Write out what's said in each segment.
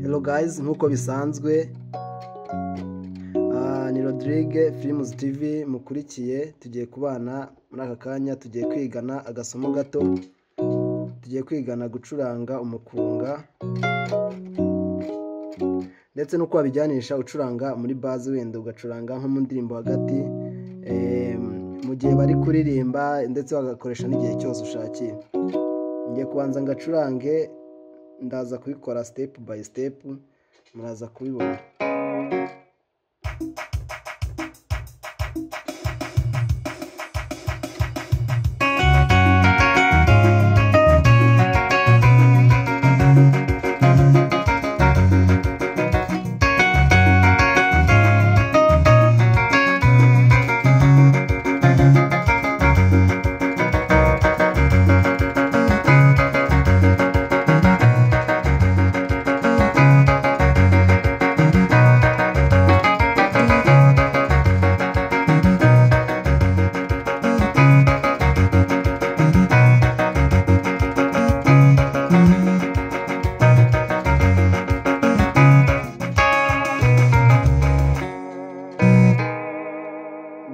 hello guys nk'uko bisanzwe ah, ni rodrigue firimuzi tv mukurikiye tugiye kubana muri aka kanya tugiye kwigana agasomo gato tugiye kwigana gucuranga umukunga ndetse n'uko wabijyanisha ucuranga muri bazi wenda ugacuranga nko mu ndirimbo hagati eh, mu gihe bari kuririmba ndetse bagakoresha n'igihe cyose ushakiye njye kubanza ngacurange ndaza kubikora sitepu bayi sitepu muraza kubibona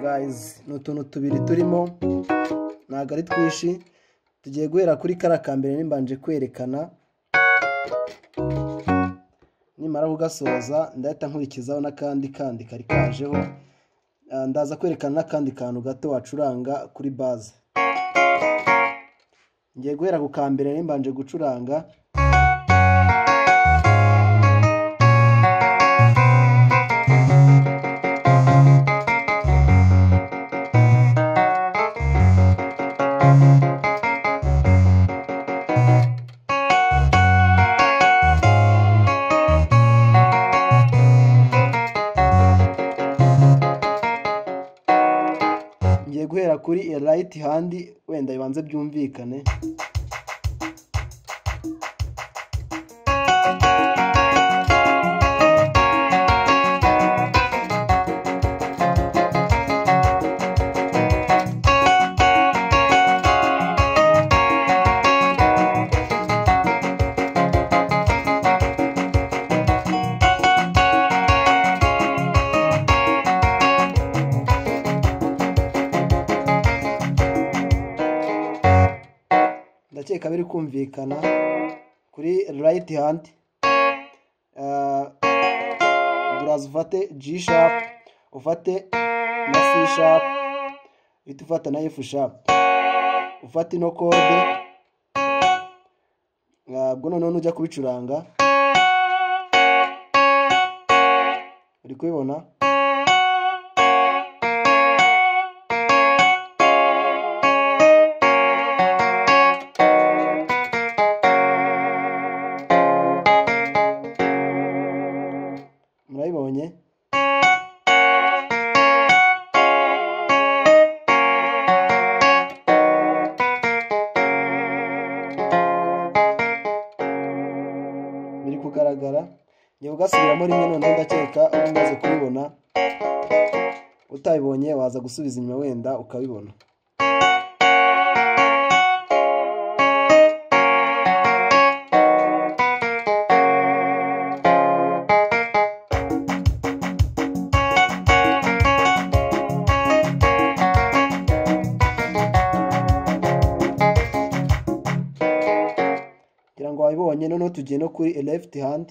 gayizi ni utuntu tubiri turimo ntabwo ari twinshi tugiye guhera kuri kariya ka mbere nimbanje kwerekana nimara kugasoza ndahita nkurikizaho n'akandi kandi kari kajeho Ah, ndaza kwerekana n'akandi kantu gato wacuranga kuri baze ngiye guhera ku ka mbere nimbanje gucuranga ngiye guhera kuri rayiti handi wenda bibanze byumvikane ndakeka biri kumvikana kuri rayiti handi buraza ufate ji shapu ufate na si shapu uhita ufata na efu shapu ufate ino kode Ah, ubwo noneho nujya kubicuranga uri kubibona murabibonye biri kugaragara njye ugasubiramo rimwe noneho ndakeka uba umaze kubibona utabibonye waza gusubiza inyuma wenda ukabibona kugira ngo wabibonye noneho tugiye no kuri left hand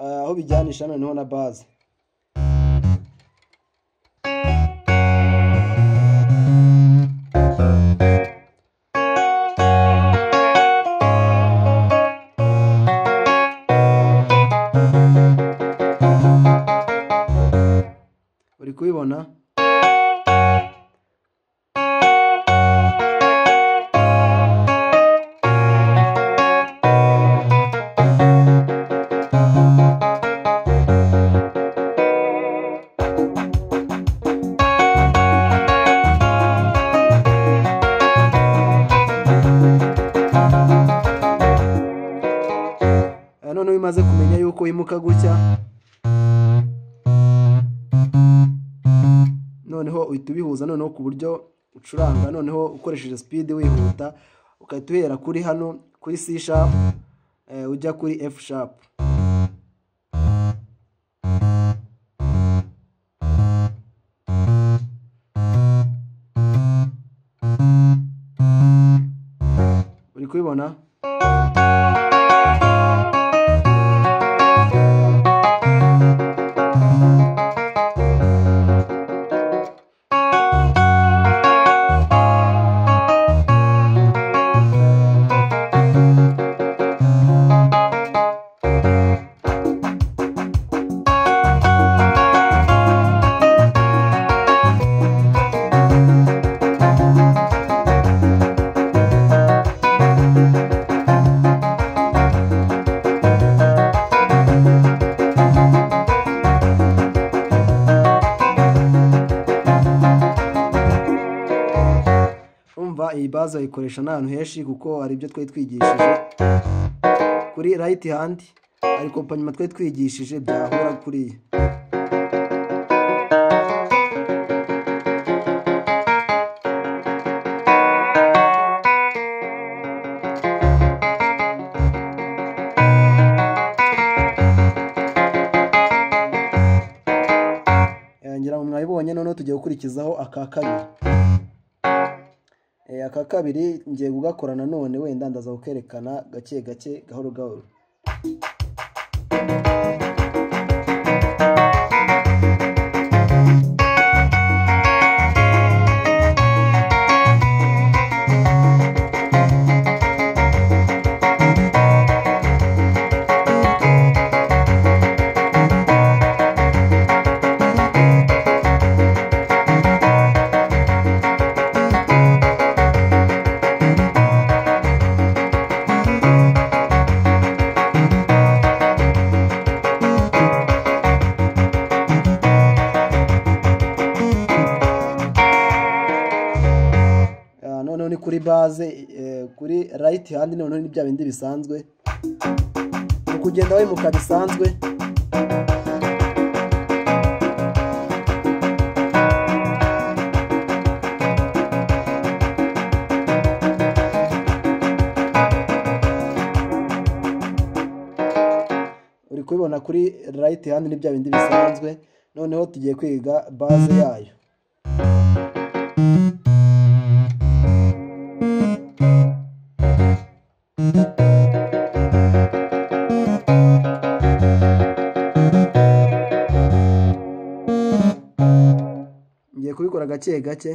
ah, aho bijyanisha noneho na base uri kubibona Ah, noneho iyo umaze kumenya yuko wimuka gutya noneho uhita ubihuza noneho ku buryo ucuranga noneho ukoresheje speed wihuta ugahita uhera kuri hano kuri c sharp eh, ujya kuri f sharp kubibona umva iyi bazi wayikoresha n'ahantu henshi kuko hari ibyo twari twigishije kuri rayiti handi hari kompanyuma twari twigishije byahura kuri iyi Eh, ngira ngo mwabibonye noneho tugiye gukurikizaho aka kabiri Eh, aka kabiri ngiye kugakora nanone wenda ndaza kukerekana gake gake gahoro gahoro Ah, noneho ni kuri baze eh, kuri rayiti handi noneho ni bya bindi bisanzwe ni kugenda wimuka bisanzwe uri kubibona kuri rayiti handi ni bya bindi bisanzwe noneho tugiye kwiga baze yayo ngiye kubikora gake gake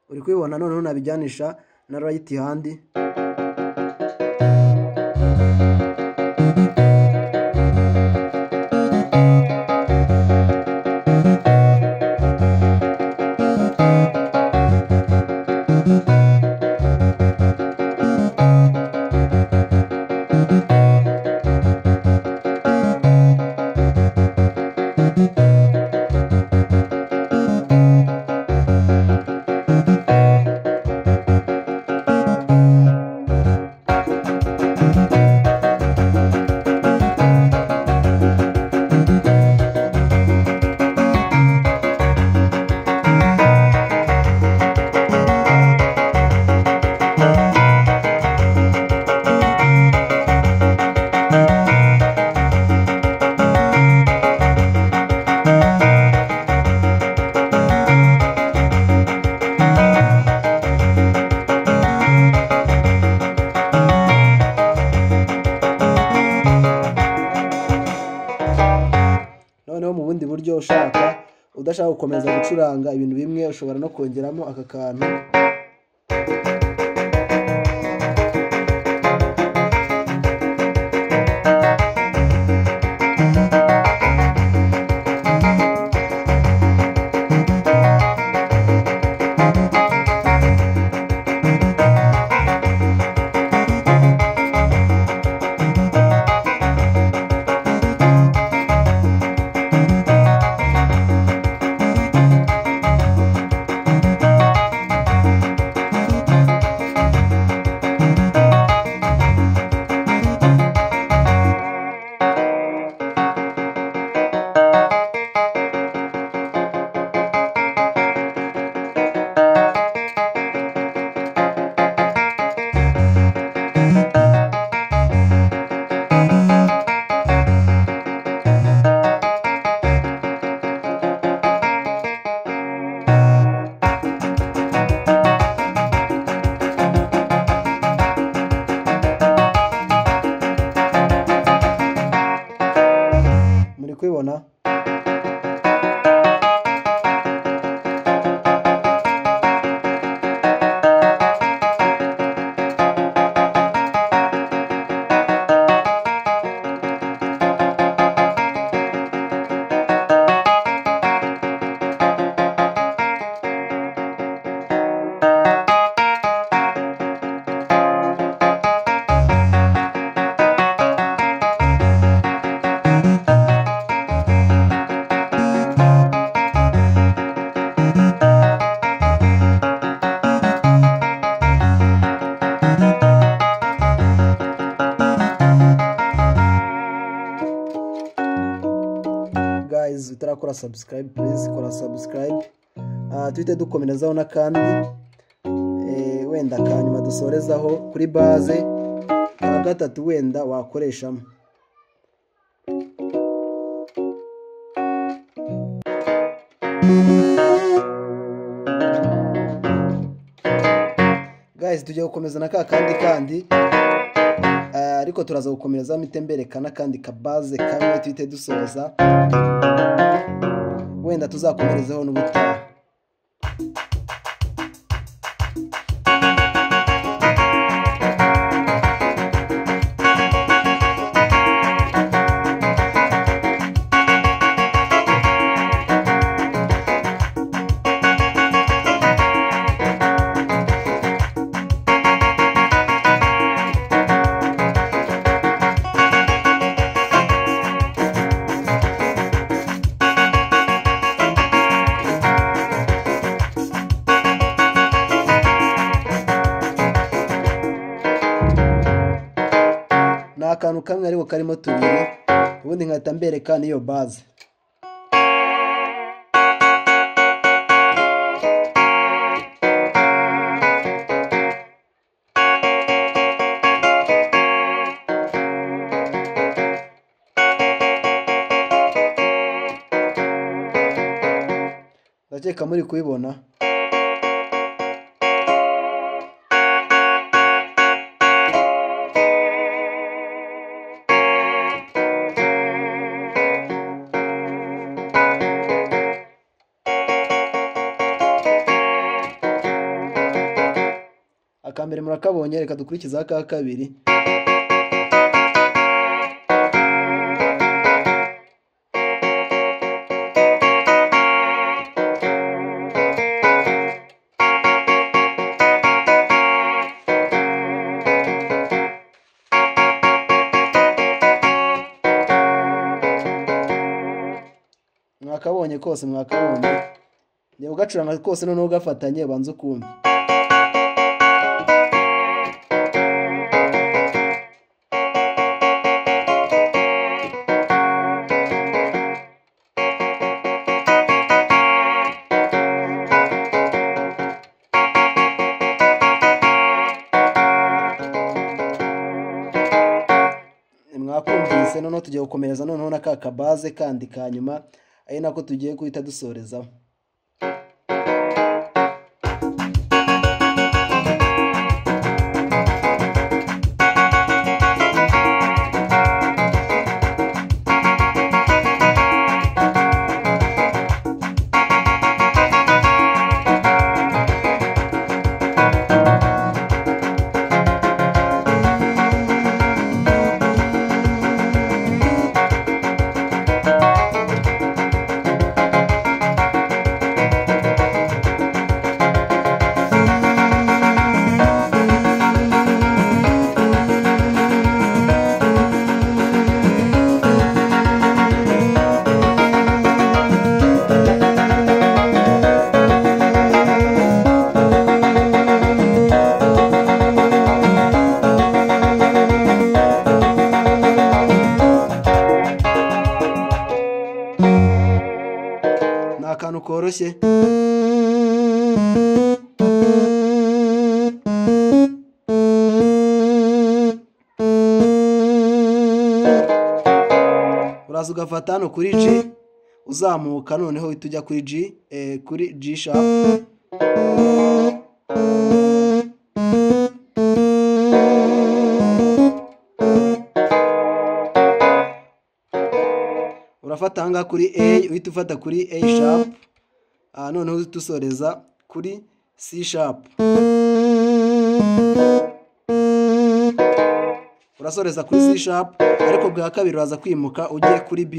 uri kubibona noneho nabijyanisha na rayiti handi noneho mu bundi buryo ushaka udashaka gukomeza gucuranga ibintu bimwe ushobora no kongeramo aka kantu kora subscribe please kora subscribe Ah, duhite dukomerezaho n'akandi eh, wenda ka nyuma dusorezaho kuri baze ka gatatu wenda wakoreshamo guys tujya gukomeza na ka kandi kandi Ah, ariko turaza gukomereza mitembereka n'akandi kabaze kamwe tuhite dusoza wenda tuzakomerezeho n'ubutaha ni akantu kamwe ariko karimo tubiri ubundi nkahita mbereka n'iyo baze ndakeka muri kuyibona aka mbere murakabonye reka dukurikizeho aka kabiri mwakabonye kose mwakabonye njyewe ugacuranga kose noneho ugafatanye banza ukumve mwakumvise noneho tugiye gukomereza noneho na ka kabaze kandi ka nyuma ari nako tugiye guhita dusorezaho ni akantu koroshye uraza ugafata hano kuri G uzamuka noneho uhita ujya kuri G eh, kuri G sharp urafata ahangaha kuri A uhita ufata kuri A sharp ah, noneho uhita usoreza kuri C sharp urasoreza kuri C sharp ariko bwa kabiri uraza kwimuka ujye kuri B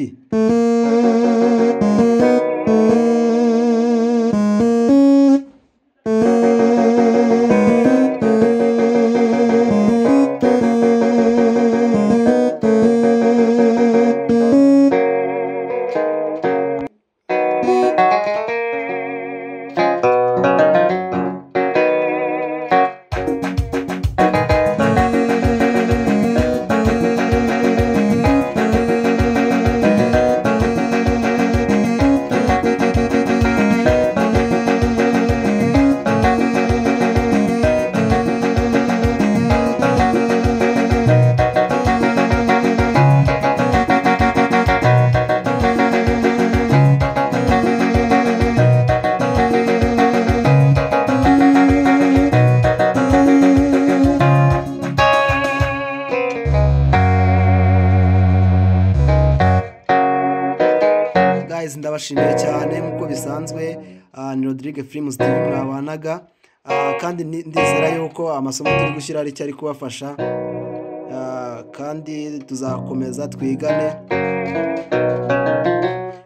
ndabashimiye cyane nk'uko bisanzwe ah, ni rodrigue firimuzi tv mwabanaga Ah, kandi ni- ndizera yuko amasomo turi gushyira ari cyo ari kubafasha Ah, kandi tuzakomeza twigane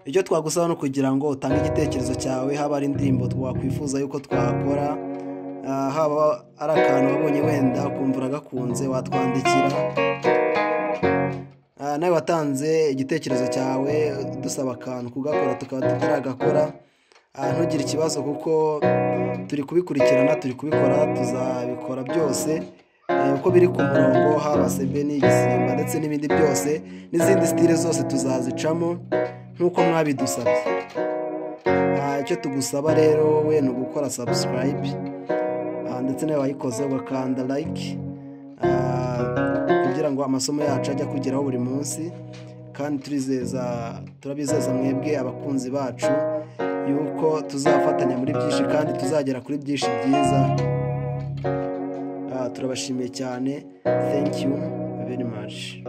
icyo twagusaba ni ukugira ngo utange igitekerezo cyawe haba ari indirimbo twakwifuza yuko twakora ah, haba ari akantu wabonye wenda ukumva uragakunze watwandikira Ah, nawe watanze igitekerezo cyawe dusaba akantu kugakora tukaba tutaragakora Ah, ntugire ikibazo kuko turi kubikurikirana turi kubikora tuzabikora byose Eh, uko biri ku murongo haba sebe n'igisimba ndetse n'ibindi byose n'izindi sitire zose tuzazicamo nk'uko mwabidusabye Ah, icyo tugusaba rero we ni ugukora sabusikarayibe ndetse nawe wayikoze ugakanda like Ah, kugira ngo amasomo yacu ajye akugeraho buri munsi kandi turizeza turabizeza mwebwe abakunzi bacu yuko tuzafatanya muri byinshi kandi tuzagera kuri byinshi byiza Ah, turabashimiye cyane thank you very much